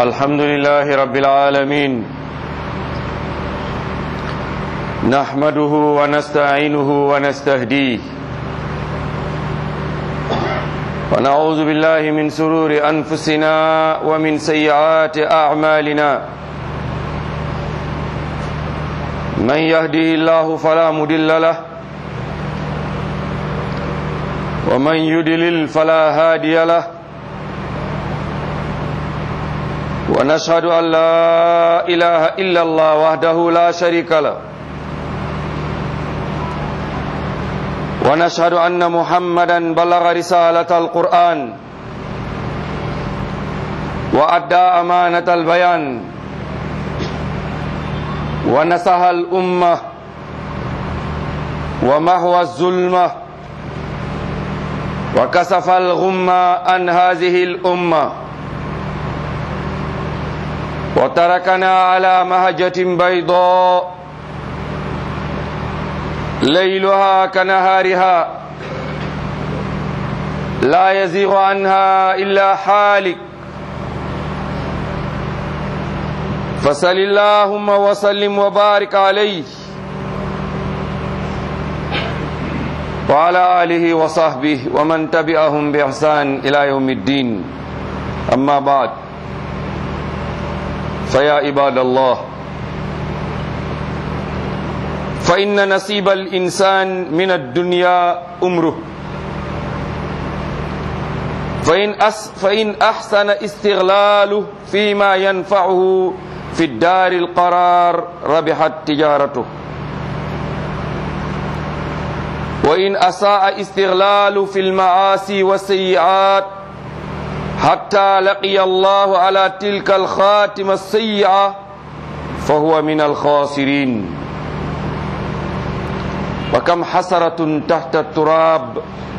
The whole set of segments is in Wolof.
الحمد لله رب العالمين نحمده ونستعينه ونستهديه ونعوذ بالله من سرور أنفسنا ومن سيئات أعمالنا من يهده الله فلا مدل له ومن يدلل فلا هادي له ونشهد أن لا إله إلا الله وحده لا شريك له ونشهد أن محمدا بلغ رسالة القرآن وأدى أمانة البيان ونسها الأمة ومحو الظلمة وكسف الغمة عن هذه الأمة وتركنا على مهجة بيضاء ليلها كنهارها لا يزيغ عنها إلا حالك فصل اللهم وسلم وبارك عليه وعلى آله وصحبه ومن تبعهم بإحسان إلى يوم الدين أما بعد فيا عباد الله فإن نصيب الإنسان من الدنيا أمره فإن, أس فإن أحسن استغلاله فيما ينفعه في الدار القرار ربحت تجارته وإن أساء استغلال في المعاصي والسيئات حتى لقي الله على تلك الخاتمة السيئة فهو من الخاسرين وكم حسرة تحت التراب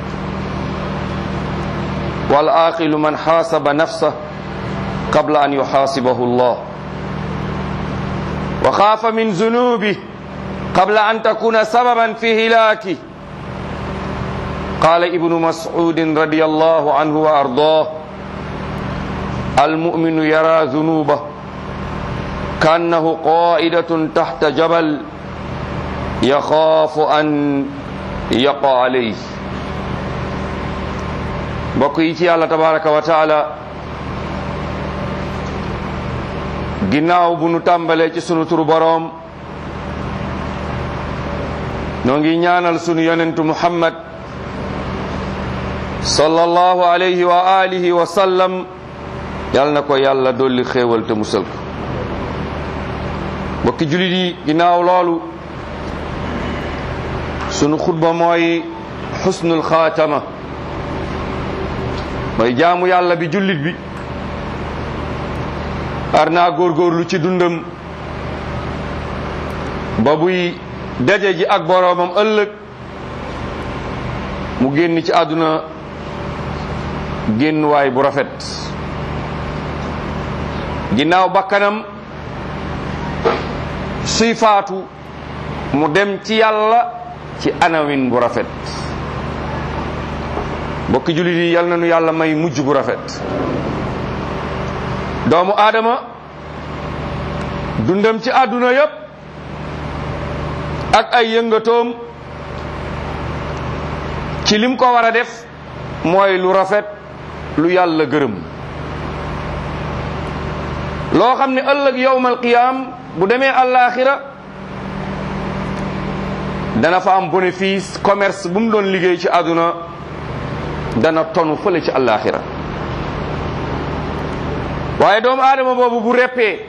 والعاقل من حاسب نفسه قبل أن يحاسبه الله وخاف من ذنوبه قبل أن تكون سببا في هلاكه قال ابن مسعود رضي الله عنه وأرضاه المؤمن يرى ذنوبه كأنه قائدة تحت جبل يخاف أن يقع عليه mbokk yi ci yàlla tabaraka wa taala ginnaaw bu nu tàmbalee ci sunu turu boroom noo ngi ñaanal sunu yonentu muhammad sallallahu alayhi wa alihi wa sallam yal na ko yàlla dolli xéewal te musal ko mbokki julit yi ginnaaw loolu sunu xutba mooy xusnul xaatama mooy jaamu yàlla bi jullit bi ar naa góorgóorlu ci dundam ba buy daje ji ak boroomam ëllëg mu génn ci àdduna génn waay bu rafet ginnaaw bakkanam suy faatu mu dem ci yàlla ci anawin bu rafet mbokki jullit yi yal na nu yàlla may mujj bu rafet doomu aadama dundam ci àdduna yépp ak ay yëngatoom ci lim ko war a def mooy lu rafet lu yàlla gërëm loo xam ne ëllëg yowmal qiyaam bu demee àllaaxira dana fa am bénéfice commerce bu mu doon liggéey ci àdduna dana tonu fële ci àllaaxira waaye doomu aadama boobu bu reppee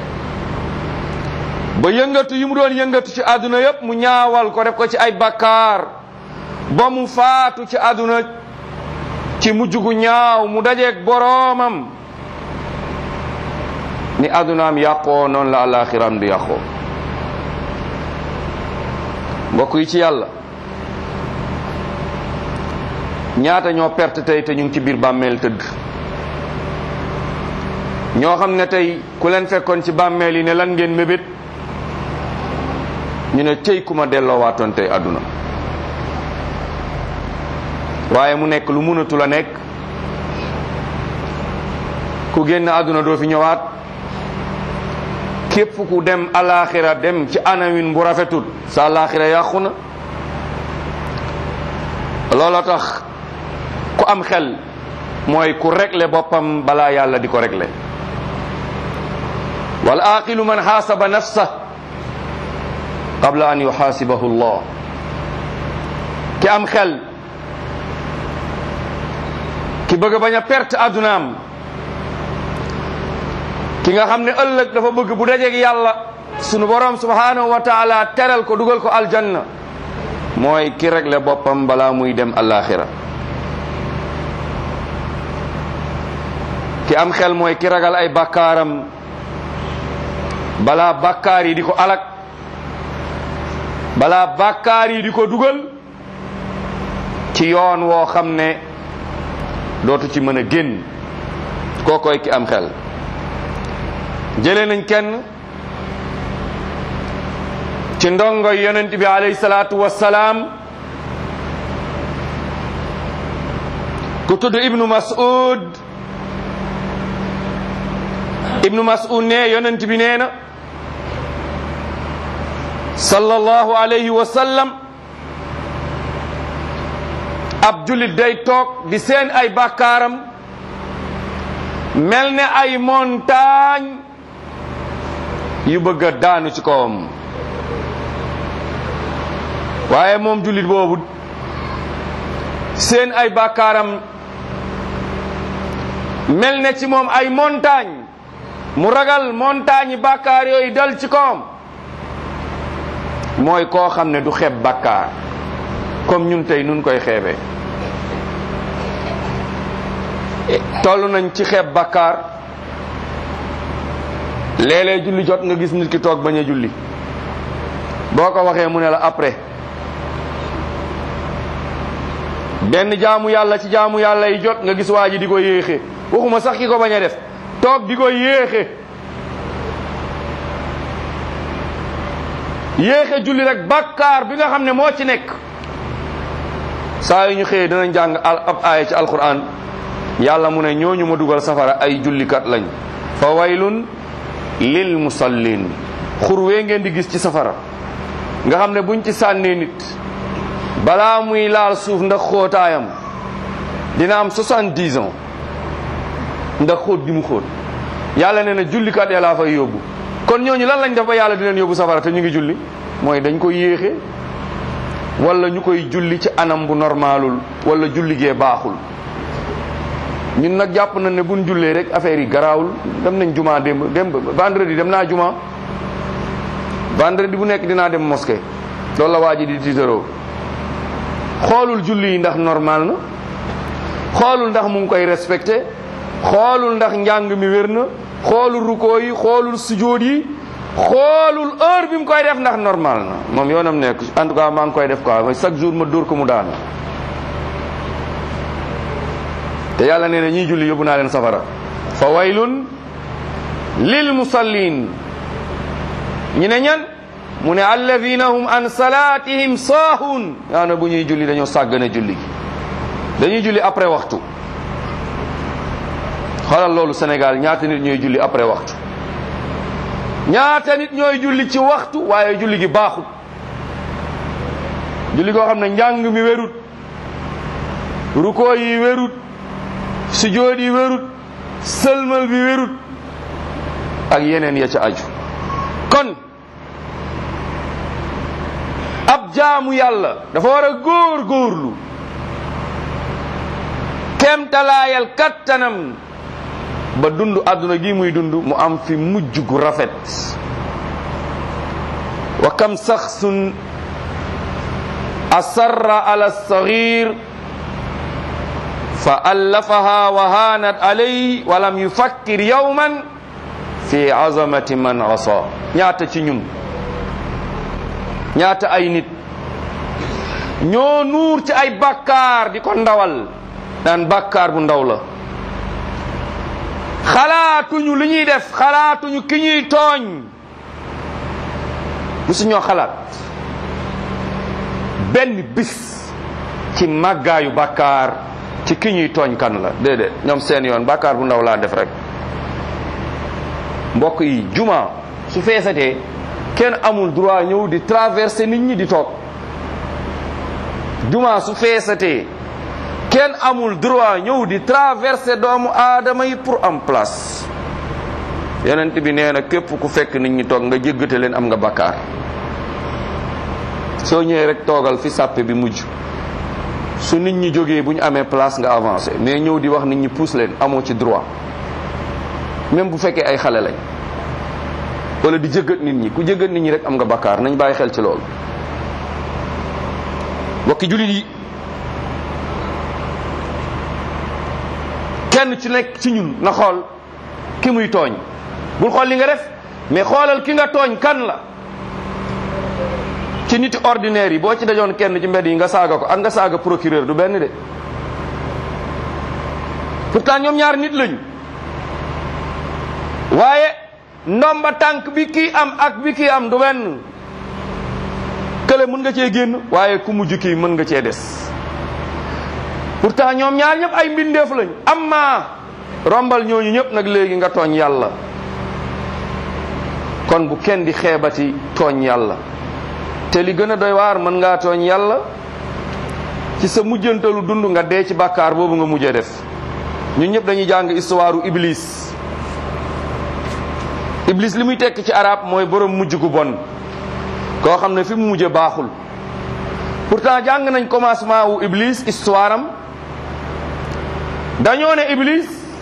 ba yëngatu yi mu doon yëngatu ci àdduna yépp mu ñaawal ko def ko ci ay bakkaar ba mu faatu ci àdduna ci mujj gu ñaaw mu dajeeg boroomam ni àddunaam yàqoo noonu la àllaaxiraam du yàqoo mbokk yi ci yàlla ñaata ñoo perte tey te ñu ngi ci biir bàmmeel tëdd ñoo xam ne tey ku leen fekkoon ci bàmmeel yi ne lan ngeen mébét ñu ne tey ku ma delloowaatoon tey àdduna waaye mu nekk lu mënatul a nekk ku génn àdduna doo fi ñëwaat képp ku dem alaxira dem ci anawin bu rafetul sa alaxira yàqu na looloo tax ku am xel mooy ku régler boppam balaa yàlla di ko régler wal aqilu man xaasaba nafsa qabla an yuxaasibahu llah ki am xel ki bëgg bañ a perte addunaam ki nga xam ne ëllëg dafa bëgg bu dajeeg yàlla sunu borom subhanahu wa taala teral ko dugal ko aljanna mooy ki réglé boppam balaa muy dem alaxira ki am xel mooy ki ragal ay bakkaaram balaa bakkaar yi di ko alak balaa bakkaar yi di ko dugal ci yoon woo xam ne dootu ci mën a génn kookoy ki am xel jëlee nañ kenn ci ndongo yonent bi alayhi salaatu wassalaam ku tudd ibnu mas'ud ibnu mas'ud ne yonent bi nee na sallallahu alayhi wa sallam ab jullit day toog di seen ay bàkkaaram mel ne ay montagne yu bëgg a daanu ci kawam waaye moom jullit boobu seen ay bàkkaaram mel ne ci moom ay montagne mu ragal montagne yi bàkkaar yooyu dal ci kawam mooy koo xam ne du xeeb bàkkaar comme ñun tey nun koy xeebee toll nañ ci xeeb bàkkaar léeg-léeg julli jot nga gis nit ki toog bañ a julli boo ko waxee mu ne la après benn jaamu yàlla ci jaamu yàlla yi jot nga gis waa ji di ko yéexe waxuma sax ki ko bañ a def toog di ko yéexe yéexe julli rek bàkkaar bi nga xam ne moo ci nekk saa yu ñu xëyee dinañ jàng ab aaya ci alquran yàlla mu ne ñooñu ma dugal safara ay jullikat lañ fa waylun lil musallin xurwee ngeen di gis ci safara nga xam ne buñ ci sànnee nit balaa muy laal suuf ndax xóotaayam dina am soixante-dix ans ndax xóot gi mu xóot yàlla nee na jullikat ya laa fay yóbbu kon ñooñu lan lañ def ba yàlla di leen yóbbu safara te ñu ngi julli mooy dañ koy yéexe wala ñu koy julli ci anam bu normalul wala julli gee baaxul ñun nag jàpp nañ ne buñ jullee rek affaire yi garaawul dem nañ juma démb démb vendredi dem naa juma vendredi bu nekk dinaa dem mosquée loolu la waa ji di tiitaroo xoolul julli yi ndax normal na xoolul ndax mu ngi koy respecté xoolul ndax njàng mi wér na xoolul rukoo yi xoolul sujóot yi xoolul heure bi mu koy def ndax normal na moom yoonam nekk en tout cas maa ngi koy def quoi chaque jour ma dóor ko mu daanu te yàlla nee na ñiy julli yóbbu naa leen safara fa waylun lil musallin ñu ne ñan mu ne alladina hum an salatihim saahun yaa na bu ñuy julli dañoo sàggane julli gi dañuy julli après waxtu xoolal loolu Sénégal ñaata nit ñooy julli après waxtu ñaata nit ñooy julli ci waxtu waaye julli gi baaxut julli koo xam ne njàng mi wérut rukoo yi wérut sujjóot yi wérut sëlmal bi wérut ak yeneen ya ca aju kon ab jaamu yàlla dafa war a góor góorlu kemtalaayal kattanam ba dund àdduna gi muy dund mu am fi mujj gu rafet wa kam saxsun asarra ala sagir fa allafaha wa haanat alayhi wa lam yufakkir yawman fi azamati man asa ñaata ci ñun ñaata ay nit ñoo nuur ci ay bàkkaar di ko ndawal naan bàkkaar bu ndaw la xalaatuñu li ñuy def xalaatuñu ki ñuy tooñ musuñoo xalaat benn bis ci màggaayu bàkkaar ci ki ñuy tooñ kan la déedéet ñoom seen yoon bàkkaar bu ndaw laa def rek mbokk yi juma su feesatee kenn amul droit ñëw di traverser nit ñi di toog juma su feesatee kenn amul droit ñëw di traverser doomu aadama yi pour am place yonent bi nee na képp ku fekk nit ñi toog nga jéggate leen am nga bakkaar soo ñëwee rek toogal fi sàppe bi mujj su nit ñi jógee bu ñu amee place nga avancé mais ñëw di wax nit ñi pousse leen amoo ci droit même bu fekkee ay xale lañ wala di jëggat nit ñi ku jëggat nit ñi rek am nga bakkaar nañ bàyyi xel ci loolu bokki jullit yi kenn ci nekk ci ñun na xool ki muy tooñ bul xool li nga def mais xoolal ki nga tooñ kan la ci nit ordinaire yi boo ci dajoon kenn ci mbedd yi nga saaga ko ak nga saaga procureur du benn de pourtant ñoom ñaar nit lañu waaye ndomba tànk bi kii am ak bi kii am du benn kële mën nga cee génn waaye ku mujj kii mën nga cee des pourtant ñoom ñaar ñëpp ay mbindeef lañ amma rombal ñooñu ñëpp nag léegi nga tooñ yàlla kon bu kenn di xeebati tooñ yàlla te li gën a doy waar mën ngaa tooñ yàlla ci sa mujjantalu dund nga dee ci bàkkaar boobu nga mujjee def ñun ñëpp dañuy jàng histoire u iblis iblis li muy tekk ci arab mooy borom mujj gu bon koo xam ne fi mu mujje baaxul pourtant jàng nañ commencement wu iblis histoire am dañoo ne iblis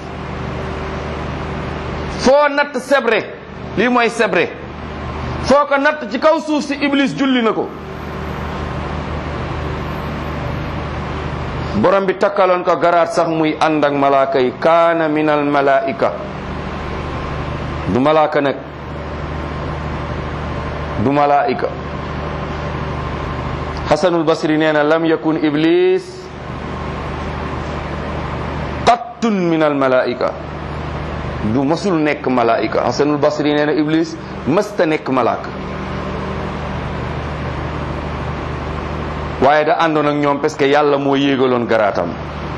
foo natt sebre lii mooy sebre foo ko natt ci kaw suuf si iblis julli na ko borom bi takkaloon ko garaat sax muy ànd ak malaaka yi kaana min al malaika du malaaka nag du malaika xasanul basri nee na lam yakun iblis qattun min al malaika du masul nekk malaika xasanul basri nee na iblis mësta nekk malaaka waaye da àndoon ak ñoom parce que yàlla moo yéegaloon garaatam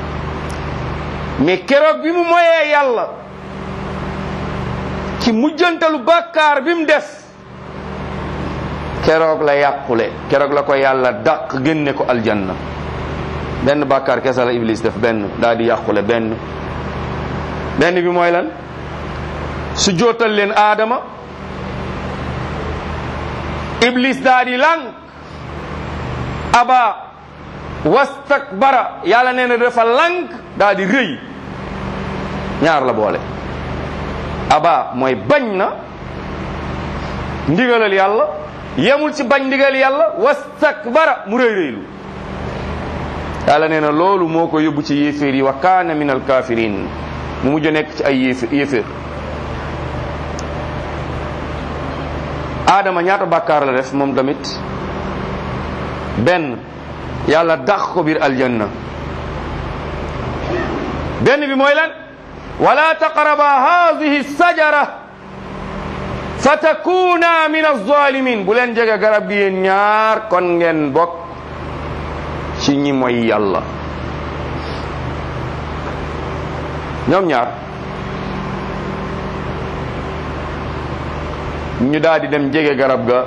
mais keroog bi mu moyee yàlla ci mujjantalu bàkkaar bi mu def keroog la yàqule keroog la ko yàlla dàq génne ko aljanna benn bàkkaar kese la iblis def benn daal di yàqule benn benn bi mooy lan su jootal leen aadama iblis daal di lànk aba wastakbara yàlla nee na dafa lànk daal di rëy ñaar la boole aba mooy bañ na ndigalal yàlla yemul ci bañ ndigal yàlla wastakbara mu rëy rëylu yàlla nee na loolu moo ko yóbbu ci yéeféer yi wa kaana min alkafirin mu mujj nekk ci ay yéeféer yéeféer aadama ñaata bàkkaar la def moom tamit benn yàlla dàq ko biir aljanna benn bi mooy lan wala taqraba hadihi sajara fa takuna min alzalimin bu leen jege garab gi yéen ñaar kon ngeen bokk ci ñi mooy yàlla ñoom ñaar ñu daal di dem jege garab ga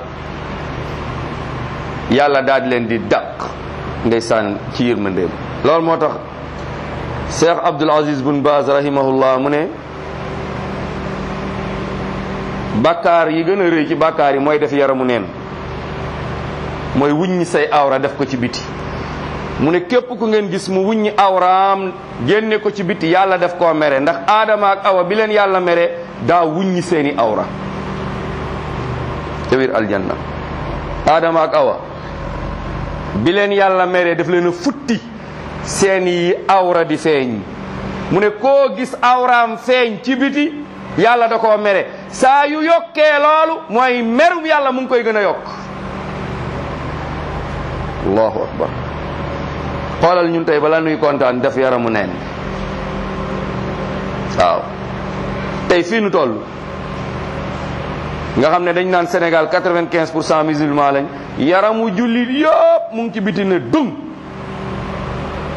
yàlla daal di leen di dàq ndeysaan ci yërmandeem loolu moo tax cheikh abdul aziz bun baaz rahimahullah mu ne bàkkaar yi gën a rëy ci bàkkaar yi mooy def yaramu neen mooy wuññi say awra def ko ci biti mu ne képp ku ngeen gis mu wuññi awraam génne ko ci biti yàlla def koo mere ndax aadama ak awa bi leen yàlla mere daa wuññi seeni awra ca biir aljanna aadama ak awa bi leen yàlla mere daf leen a futti seeni awra di feeñ mu ne koo gis awraam feeñ ci biti yàlla da koo mere saa yu yokkee loolu mooy merum yàlla mu ngi koy gën a yokk allahu akbar xoolal ñun tey bala nuy kontaan def yaramu neen waaw tey fii nu toll nga xam ne dañ naan Sénégal quatre-vingt-quinze pour cent musulman lañ yaramu jullit yëpp mu ngi ci biti ne dung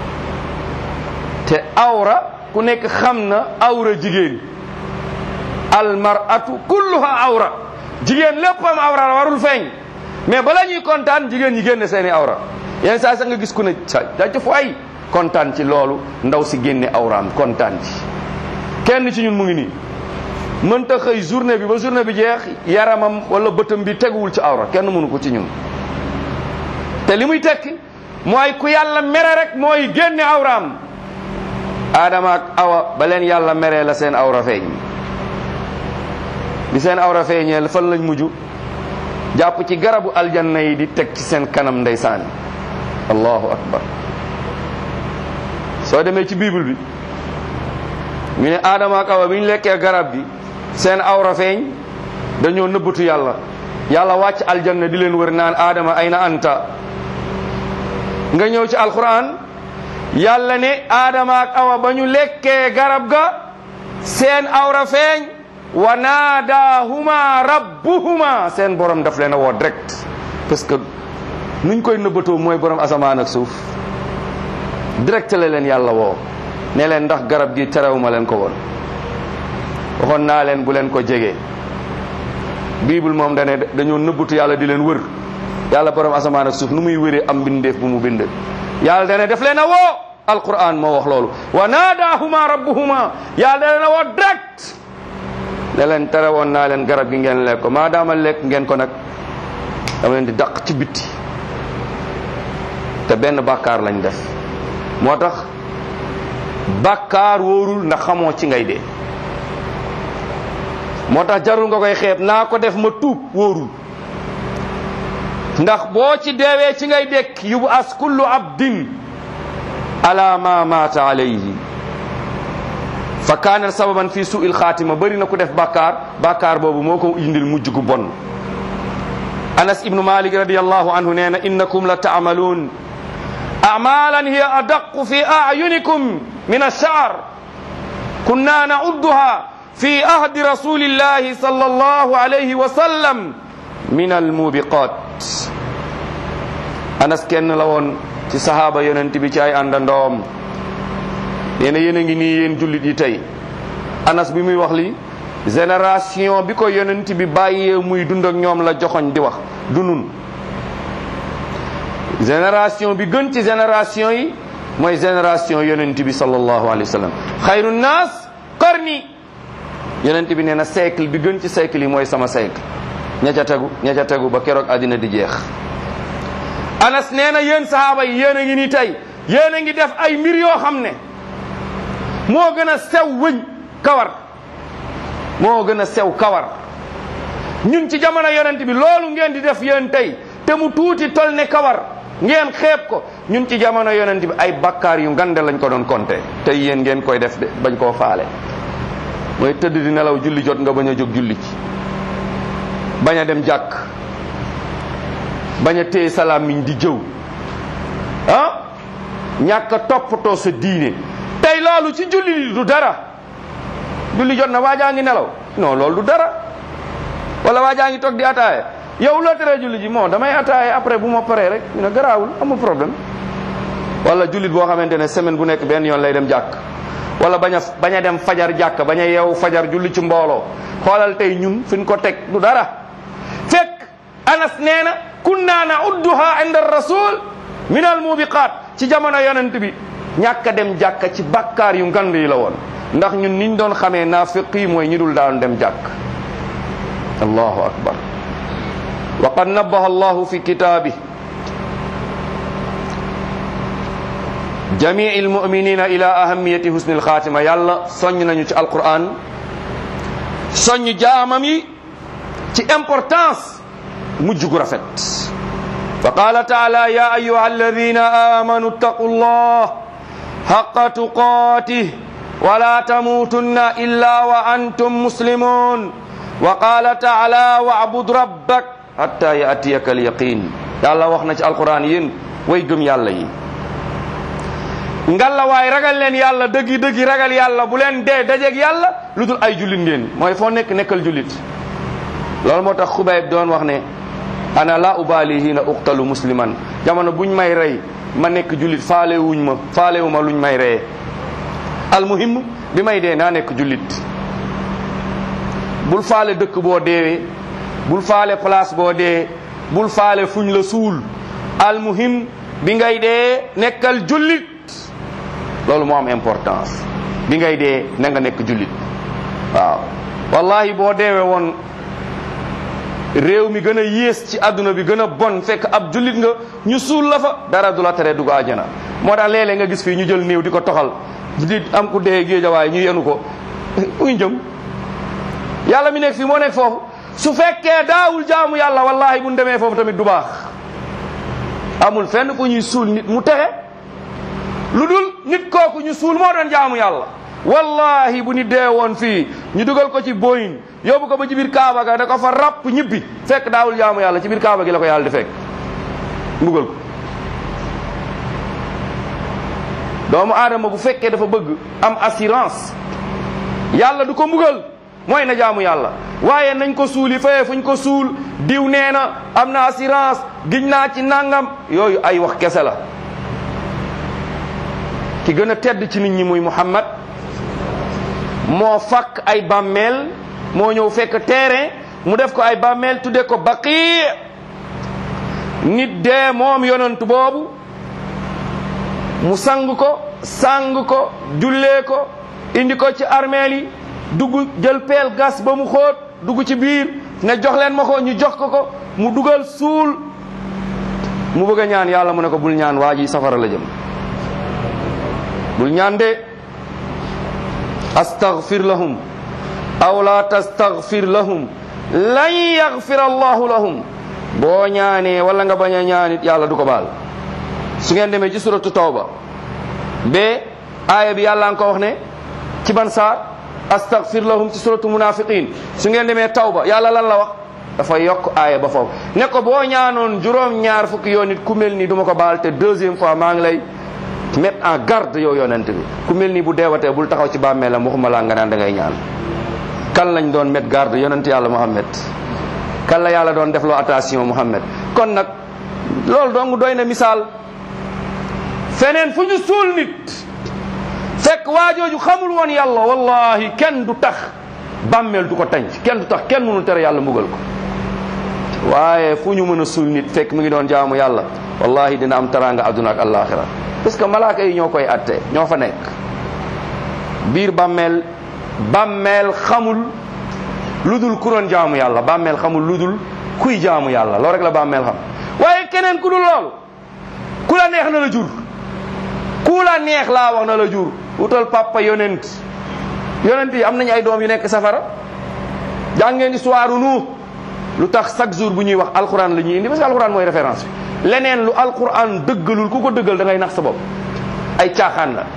te awra ku nekk xam na awra jigéen al mar'atu kulluha awra jigéen léppam awra la warul feeñ mais bala ñuy kontaan jigéen ñi génne seeni awra yenn saa sa nga gis ku ne sa jaajëf waay kontaan ci loolu ndaw si génne awraam kontaan ci kenn ci ñun mu ngi nii mënta xëy journée bi ba journée bi jeex yaramam wala bëtam bi teguwul ci awra kenn mënu ko ci ñun te li muy tekki mooy ku yàlla mere rek mooy génne awraam Adama ak Awa ba leen yàlla meree la seen awra feeñ bi seen awra feeñee fan lañ mujj jàpp ci garabu aljanna yi di teg ci seen kanam ndeysaan allahu akbar soo demee ci bible bi ñu ne Adama ak Awa bi ñu lekkee garab gi seen awra feeñ dañoo nëbbatu yàlla yàlla wàcc aljanna di leen wër naan Adama ayna anta nga ñëw ci alquran yàlla ne Adama ak Awa ba ñu lekkee garab ga seen awra feeñ wa naadaahuma rabbuhuma seen borom daf leen a woo direct parce que nuñ koy nëbbatoo mooy borom asamaan ak suuf direct la leen yàlla woo ne leen ndax garab gi terewuma leen ko woon waxoon naa leen bu leen ko jege bible moom dane dañoo nëbbatu yàlla di leen wër yàlla borom asamaan ak suuf nu muy wëree am mbindeef bu mu bind yàlla dane daf leen a woo alquran moo wax loolu wa naadaahuma rabbuhuma yàlla da leen a woo direct ne leen tere woon naa leen garab gi ngeen lekk ko maadaama lekk ngeen ko nag dama leen di dàq ci bitti te benn bàkkaar lañ def moo tax bàkkaar wóorul ndax xamoo ci ngay dee moo tax jarul nga koy xeeb naa ko def ma tuub wóorul ndax boo ci deewee ci ngay dekk yubu as kullu abdin ala ma maata alayhi fa kaana sababan fi su'il xaatima bëri na ku def bàkkaar bàkkaar boobu moo ko indil mujj gu bon anas ibnu malik radiallahu anhu nee na innakum la taamaluun amalan hiya adaqu fi ayunikum min alshaar kunna naudduha fi ahdi rasulillahi sallallahu alayhi wa sallam min almubiqat anas kenn la woon ci sahaaba yonent bi ci ay àndandoom nee na yéen a ngi nii yéen jullit yi tey anas bi muy wax li génération bi ko yonent bi bàyyee muy dund ak ñoom la joxoñ di wax du nun génération bi gën ci génération yi mooy génération yonent bi sallallahu alayhi wa sallam xayru naas qarni yonent bi nee na siècle bi gën ci siècle yi mooy sama siècle ña ca tegu ña ca tegu ba keroog àddina di jeex anas nee na yéen sahaaba yi yéen a ngi nii tey yéen a ngi def ay mbir yoo xam ne moo gën a sew wëñ kawar moo gën a sew kawar ñun ci jamono yonent bi loolu ngeen di def yéen tey te mu tuuti tol ne kawar ngeen xeeb ko ñun ci jamono yonent bi ay bakkaar yu ngande lañ ko doon compter tey yéen ngeen koy def de bañ koo faale mooy tëdd di nelaw julli jot nga bañ a jóg julli ci bañ a dem jàkk bañ a téye salaam miñ di jëw ah ñàkk a toppatoo sa diine tey loolu ci julli du dara julli jot na waajaa ngi nelaw non loolu du dara wala waajaa ngi toog di ataaye yow loo teree julli ji moo damay ataaye après bu ma paree rek ñu ne garaawul amul problème wala jullit boo xamante ne semaine bu nekk benn yoon lay dem jàkk wala bañ a bañ a dem fajar jàkk bañ a yeewu fajar julli ci mbooloo xoolal tey ñun fi ñu ko teg du dara fekk anas nee na kunna naudduha inda rasul min al mubiqat ci jamono yonent bi ñàkk a dem jàkka ci bakkaar yu ngand yi la woon ndax ñun niñ doon xamee naafiq yi mooy ñi dul daan dem jàkk allahu akbar wa qad nabbaha allahu fi kitaabi jamii almuminina ila ahamiyati husni alxaatima yàlla soññ nañu ci alquran soññ jaamam yi ci importance mujj gu rafet fa qaala taala ya ayuha alladina amanu ittaqu llah حق تقاته ولا تموتن إلا وأنتم مسلمون وقال تعالى واعبد ربك حتى يأتيك اليقين يلا وخنا ci alquran yéen way gëm yàlla yi ngalla waay ragal leen yàlla dëggi dëggi ragal yàlla bu leen dee dajeeg yàlla lu dul ay jullit ngeen mooy foo nekk nekkal jullit loolu moo tax xubayb doon wax ne ana la ubali hina uqtalu musliman jamono buñ may rey ma nekk jullit faale wuñ ma faale wu ma luñ may reye almuhim bi may dee naa nekk jullit bul faale dëkk boo deewee bul faale place boo dee bul faale fuñ la suul almuhim bi ngay dee nekkal jullit loolu moo am importance bi ngay dee na nga nekk jullit waaw wallahi boo deewee woon réew mi gën a yées ci àdduna bi gën a bon fekk ab jullit nga ñu suul la fa dara du la tere dugg àjjana moo tax léeg-léeg nga gis fii ñu jël néew di ko toxal di am ku dee géejawaay ñu yenu ko uy jëm yàlla mi nekk fii moo nekk foofu su fekkee daawul jaamu yàlla wallahi bu ñu demee foofu tamit du baax amul fenn fu ñuy suul nit mu texe lu dul nit kooku ñu suul moo doon jaamu yàlla wallahi bu nit dee woon fii ñu dugal ko ci boyin yóbbu ko ba ci biir kaaba ga da ko fa rapp ñibbi fekk daawul jaamu yàlla ci biir kaaba gi la ko yàlla di fekk mbugal ko doomu aadama bu fekkee dafa bëgg am assurance yàlla du ko mbugal mooy na jaamu yàlla waaye nañ ko suuli fee fuñ ko suul diw nee na am na assurance giñ naa ci nangam yooyu ay wax kese la ki gën a tedd ci nit ñi muy Muhammad moo fakk ay bàmmeel moo ñëw fekk terrain mu def ko ay bàmmeel tudde ko baqi nit dee moom yonent boobu mu sang ko sang ko jullee ko indi ko ci armeel yi dugg jël peel gas ba mu xóot dugg ci biir ne jox leen ma ko ñu jox ko ko mu dugal suul mu bëgg a ñaan yàlla mu ne ko bul ñaan waa ji safara la jëm bul ñaan de astaghfir lahum aw la tastaghfir lahum lan yaghfir allahu lahum boo ñaanee wala nga bañ a ñaanit yàlla du ko baal su ngeen demee ci suratu tawba be aaya bi yàlla nga ko wax ne ci ban saar astaghfir lahum ci suratu munafiqin su ngeen demee tawba yàlla lan la wax dafa yokk aaya ba foofu ne ko boo ñaanoon juróom ñaar fukki yoon nit ku mel nii du ma ko baal te deuxième fois maa ngi lay mettre en garde yow yonent bi ku mel nii bu deewatee bul taxaw ci bàmmeelam waxuma laa nga naan da ngay ñaan kan lañ doon mettre garde yonent yàlla Muhammad kan la yàlla doon defloo attention Muhammad kon nag loolu dong doy na misaal feneen fu ñu suul nit fekk waajooju xamul woon yàlla wallahi kenn du tax bàmmeel du ko tànc kenn du tax kenn mënul tere yàlla mbugal ko waaye fu ñu mën a suul nit fekk mu ngi doon jaamu yàlla wallahi dina am taraanga adduna ak alaxira parce que malaaka yi ñoo koy atte ñoo fa nekk biir bàmmeel bàmmeel xamul lu dul ku doon jaamu yàlla bàmmeel xamul lu dul kuy jaamu yàlla loolu rek la bàmmeel xam waaye keneen ku dul loolu ku la neex na la jur ku la neex laa wax na la jur wutal papa yonent yonent yi am nañu ay doom yu nekk safara jàngeen histoire nu lu tax chaque jour bu ñuy wax alquran la ñuy indi parce que alquran mooy référence bi leneen lu alquran dëggalul ku ko dëggal da ngay nax sa bopp ay caaxaan la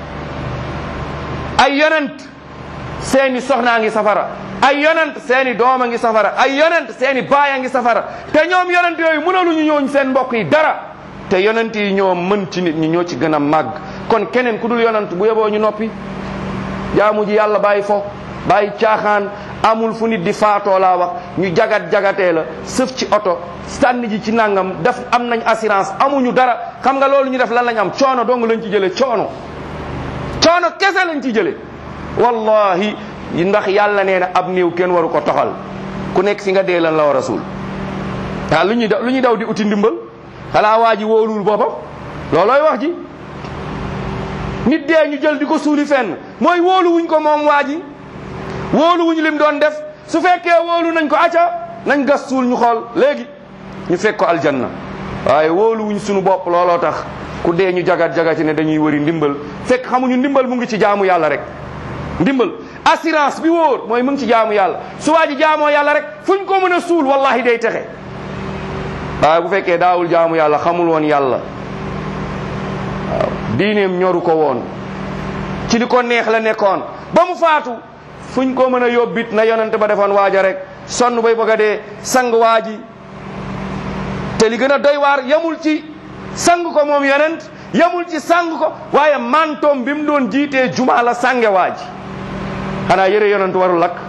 ay yonent seeni soxnaa ngi safara ay yonent seeni doom a ngi safara ay yonent seeni baay a ngi safara te ñoom yonent yooyu mënaluñu ñooñ seen mbokk yi dara te yonent yi ñoo mën ci nit ñi ñoo ci gën a màgg kon keneen ku dul yonent bu yeboo ñu noppi jaamu ji yàlla bàyyi fo bàyyi caaxaan amul fu nit di faatoo laa wax ñu jagat jagatee la sëf ci oto sànni ji ci nangam def am nañ assurance amuñu dara xam nga loolu ñu def lan lañ am coono dong lañ ci jëlee coono coono kese lañ ci jëlee wallahi ndax yàlla nee na ab néew kenn waru ko toxal ku nekk fi nga dee lan la war a suul waaw lu ñuy daw lu ñuy daw di uti ndimbal xalaa waa ji wóolul boppam loolooy wax ji nit dee ñu jël di ko suuli fenn mooy wóolu wuñ ko moom waa ji wóolu wuñ lim doon def su fekkee wóolu nañ ko acca nañ gas suul ñu xool léegi ñu fekk ko aljanna waaye wóolu wuñ suñu bopp looloo tax ku dee ñu jagat jagati ne dañuy wëri ndimbal fekk xamuñu ndimbal mu ngi ci jaamu yàlla rek ndimbal assurance bi wóor mooy mu ngi ci jaamu yàlla su waa ji jaamoo yàlla rek fuñ ko mën a suul wallahi day texe waaye bu fekkee daawul jaamu yàlla xamul woon yàlla waaw diineem ñoru ko woon ci li ko neex la nekkoon ba mu faatu fuñ ko mën a yóbbit na yonent ba defoon waaja rek sonn bay bëgg a dee sang waa ji te li gën a doy waar yamul ci sang ko moom yonent yamul ci sang ko waaye mantoom bi mu doon jiitee juma la sange waa ji xanaa yëre yonent warul lakk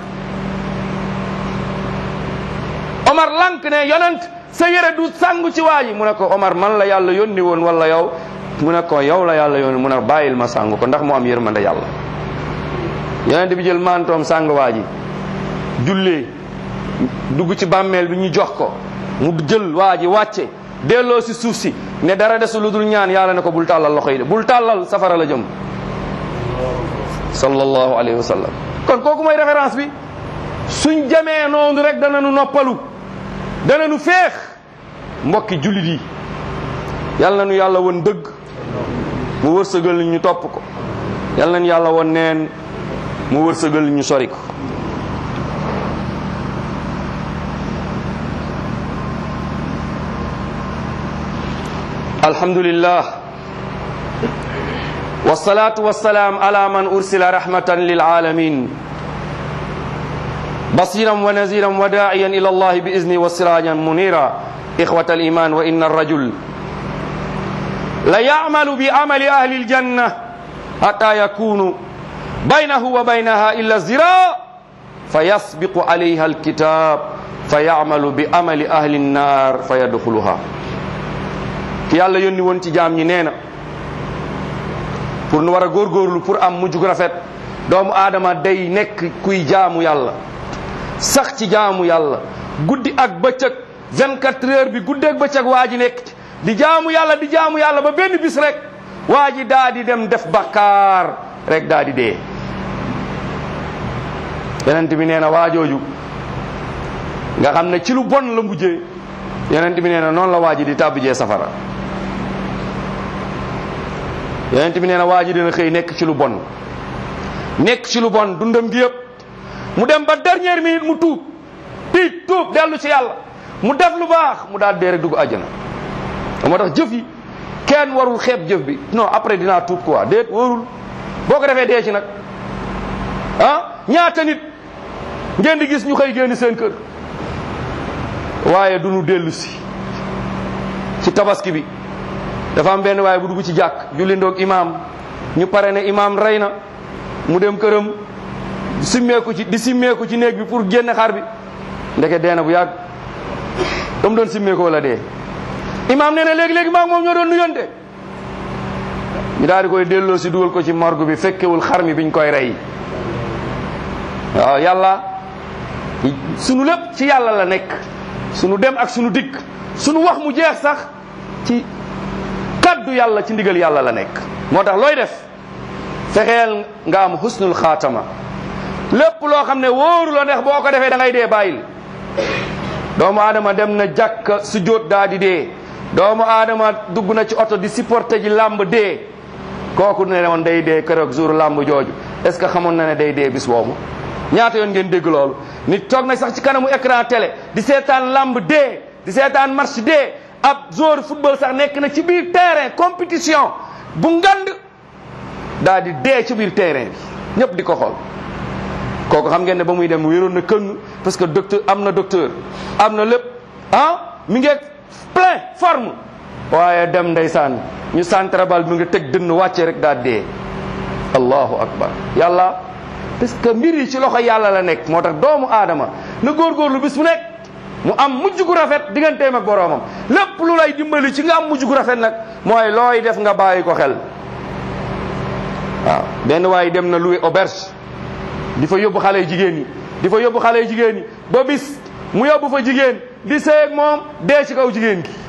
Omar lank ne yonent sa yëre du sangu ci waa ji mu ne ko Omar man la yàlla yónni woon wala yow mu ne ko yow la yàlla yónni mu ne bàyyil ma sang ko ndax mu am yërmande yàlla yonent bi jël mantoom sang waa ji jullee dugg ci bàmmeel bi ñu jox ko mu jël waa ji wàcce delloo si suuf si ne dara desu lu dul ñaan yàlla ne ko bul tàllal loxo yi de bul tàllal safara la jëm sallallahu alayhi wa sallam kon kooku mooy référence bi suñ jamee noonu rek dana nu noppalu dana nu féex mbokki jullit yi yàlla na nu yàlla won dëgg mu wërsëgal ñu topp ko yàlla nañu yàlla won neen mu wërsëgal ñu sori ko alhamdulillah wasalaatu wasalaam ala man ursila rahmatan lilalamin بصيرا ونذيرا وداعيا الى الله باذنه وسراجا منيرا اخوه الايمان وان الرجل ليعمل بعمل اهل الجنه حتى يكون بينه وبينها الا الزراع فيسبق عليها الكتاب فيعمل بعمل اهل النار فيدخلها ki yàlla yónni woon ci jaam ñi nee na pour nu war a góorgóorlu pour am mujj gu rafet doomu aadama day nekk kuy jaamu yàlla sax ci jaamu yàlla guddi ak bëccëg 24 heures bi guddi ak bëccëg waa ji nekk ci di jaamu yàlla di jaamu yàlla ba benn bis rek waa ji daa di dem def bakkaar rek daa di dee yonent bi nee na waajooju nga xam ne ci lu bon la mujjee yonent bi nee na noonu la waa ji di tàbbijee safara yonent bi nee na waa ji dina xëy nekk ci lu bon nekk ci lu bon dundam gi yëpp mu dem ba dernière minute mu tuub tiit tuub dellu ci yàlla mu def lu baax mu daal dee rek dugg àjjana moo tax jëf yi kenn warul xeeb jëf bi non après dinaa tuub quoi déet warul boo ko defee dee ci nag ah ñaata nit ngeen di gis ñu xëy génn seen kër waaye du ñu dellu si ci tabaski bi dafa am benn waaye bu dugg ci jàkk julli ndoog imaam ñu pare ne imaam rey na mu dem këram simmeeku ci di simmeeku ci néeg bi pour génne xar bi ndeke dee na bu yàgg dam doon simmeeku wala dee imaam nee na léegi-léegi maa ngi moom ñoo doon nuyonte ñu daal di koy delloo si dugal ko ci morgue bi fekkewul xar mi biñ koy rey waaw yàlla sunu lépp ci yàlla la nekk sunu dem ak sunu dikk sunu wax mu jeex sax ci kaddu yàlla ci ndigal yàlla la nekk moo tax looy def fexeel nga am husnul xaatama lépp loo xam ne wóoru la neex boo ko defee da ngay dee bàyyil doomu aadama dem na jàkk su jóot daa di dee doomu aadama dugg na ci oto di supporté ji làmb dee kooku ne woon day dee keroog jour làmb jooju est ce que xamoon na ne day dee bis boobu ñaata yoon ngeen dégg loolu nit toog na sax ci kanamu écran télé di seetaan làmb dee di seetaan match dee ab joueur football sax nekk na ci biir terrain compétition bu ngand daa di dee ci biir terrain bi ñëpp di ko xool kooku xam ngeen ne ba muy dem wéeroon na këng parce que docteur am na docteur am na lépp ah mi ngi plein forme waaye dem ndeysaan ñu santrabal mi nga teg dënn wàcce rek daa dee allahu akbar yàlla parce que mbir yi ci loxo yàlla la nekk moo tax doomu aadama na góorgóorlu bis bu nekk mu am mujj gu rafet digganteem ak boroomam lépp lu lay dimbali ci nga am mujj gu rafet nag mooy looy def nga bàyyi ko xel waaw benn waaye dem na loué auberge di fa yóbbu xale jigéen ñi di fa yóbbu xale jigéen ñi ba bis mu yóbbu fa jigéen di seeg moom dee ci kaw jigéen gi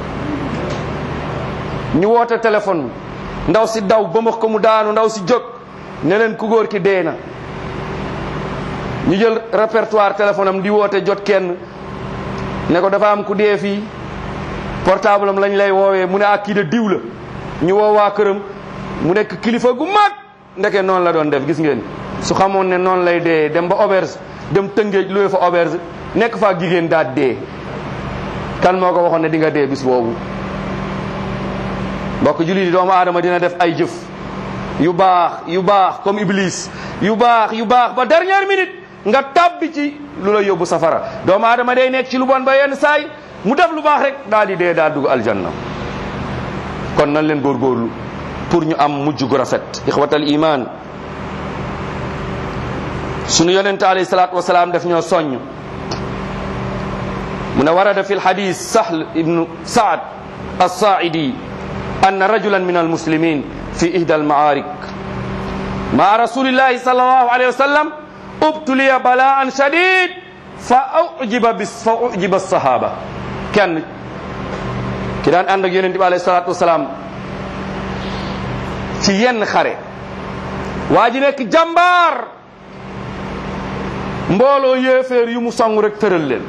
ñu woote téléphone ndaw si daw ba max ko mu daanu ndaw si jóg ne leen ku góor ki dee na ñu jël répertoire téléphone am di woote jot kenn ne ko dafa am ku dee fii portable am lañ lay woowee mu ne ak kii de diw la ñu woo waa këram mu nekk kilifa gu mag ndeke noonu la doon def gis ngeen su xamoon ne noonu lay dee dem ba auberge dem tëngéej luwe fa auberge nekk fa jigéen daal dee kan moo ko waxoon ne di nga dee bis boobu mbokk jullit yi doomu aadama dina def ay jëf yu baax yu baax comme iblis yu baax yu baax ba dernière minute nga tabbi ci lu la yóbbu safara doomu aadama day nekk ci lu bon ba yenn saay mu def lu baax rek daal di dee daal dugg aljanna kon nan leen góorgóorlu pour ñu am mujj gu rafet ixwatal iman sunu yonente alayhi salatu wasalaam daf ñoo soññ mu ne warada fi lxadis sahl ibnu saad alsaaidi anna rajulan min almuslimin fi ihda almaarik مع رسول الله صلى الله عليه وسلم ubtuliya balaan shadid fa ujiba bis fa ujiba sahaba kenn ki daan ànd ak yonente bi alayhi salaatu wasalaam ci yenn xare waa ji nekk jàmbaar mbooloo yéeféer yu mu song rek tëral leen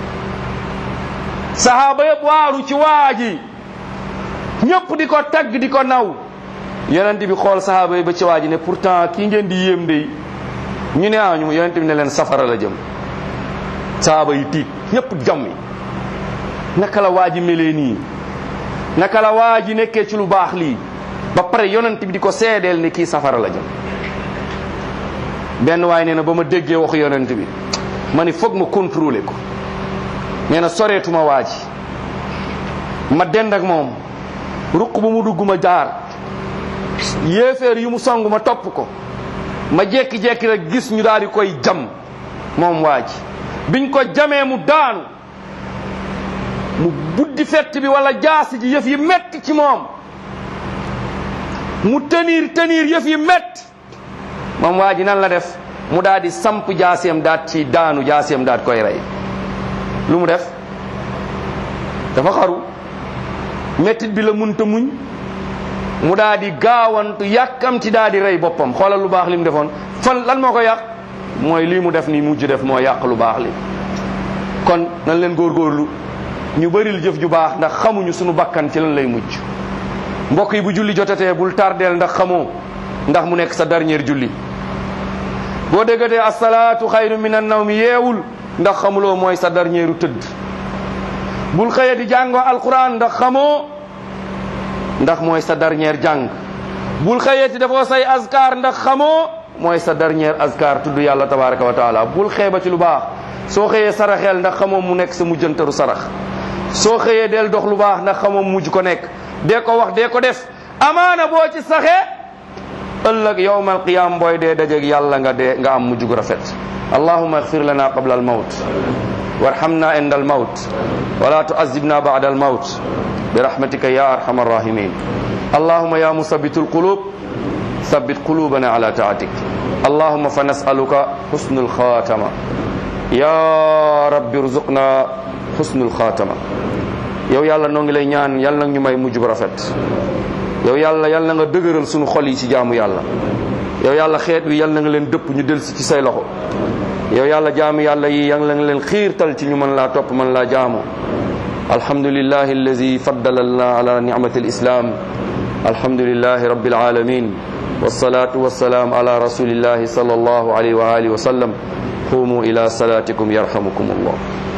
sahaaba yëpp waaru ci waa ji ñëpp di ko tagg di ko naw yonent bi xool sahaaba yi ba ci waa ji ne pourtant kii ngeen di yéem de ñu ne ah ñu yonent bi ne leen safara la jëm sahaaba yi tiit ñëpp jàmmi naka la waa ji melee nii naka la waa ji nekkee ci lu baax lii ba pare yonent bi di ko seedeel ne kii safara la jëm benn waay nee na ba ma déggee waxu yonent bi ma ni foog ma contrôler ko nee na soreetuma waa ji ma dend ak moom ruq bu mu dugg ma jaar yéeféer yu mu song ma topp ko ma jekki-jekki rek gis ñu daal di koy jam moom waa ji biñ ko jamee mu daanu mu buddi fett bi wala jaasi ji yëf yi metti ci moom mu tenir tenir yëf yi metti moom waa ji nan la def mu daal di samp jaaseem daat ci daanu jaaseem daat koy rey lu mu def dafa xaru mettit bi la munta muñ mu daal di gaawantu yàkkamti daal di rey boppam xoolal lu baax li mu defoon fan lan moo ko yàq mooy lii mu def nii mujj def moo yàq lu baax li kon nan leen góorgóorlu ñu bëril jëf ju baax ndax xamuñu suñu bakkan ci lan lay mujj mbokk yi bu julli jotatee bul tardeel ndax xamoo ndax mu nekk sa dernier julli boo déggatee asalaatu xayru min an nawmi yeewul ndax xamuloo mooy sa dernieru tëdd bul xëye di jàngoo alquran ndax xamoo ndax mooy sa dernier jàng bul xëyeeti dafoo say azkar ndax xamoo mooy sa dernier azkar tudd yàlla tabaraka wa taala bul xeeba ci lu baax soo xëyee saraxeel ndax xamoo mu nekk sa mujjantaru sarax soo xëyee del dox lu baax ndax xamoo mujj ko nekk dee ko wax dee ko def amaana boo ci saxee ëllëg yowmal qiyam booy dee dajeg yàlla nga dee nga am mujj gu rafet allahuma igfir lana qabla almawt warhamna inda almawt wala tuazibna ba'da almawt برحمتك يا أرحم الراحمين اللهم يا مثبت القلوب ثبت قلوبنا على طاعتك اللهم فنسألك حسن الخاتمة يا رب ارزقنا حسن الخاتمة yow yàlla noo ngi lay ñaan yàlla nag ñu may mujj bu rafet yow yàlla yàlla na nga dëgëral sunu xol yi ci jaamu yàlla yow yàlla xeet wi yàlla na nga leen dëpp ñu delsi ci say loxo yow yàlla jaamu yàlla yi yàlla na nga leen xiirtal ci ñu mën laa topp mën laa jaamu الحمد لله الذي فضلنا على نعمة الإسلام الحمد لله رب العالمين والصلاة والسلام على رسول الله صلى الله عليه وآله وسلم قوموا إلى صلاتكم يرحمكم الله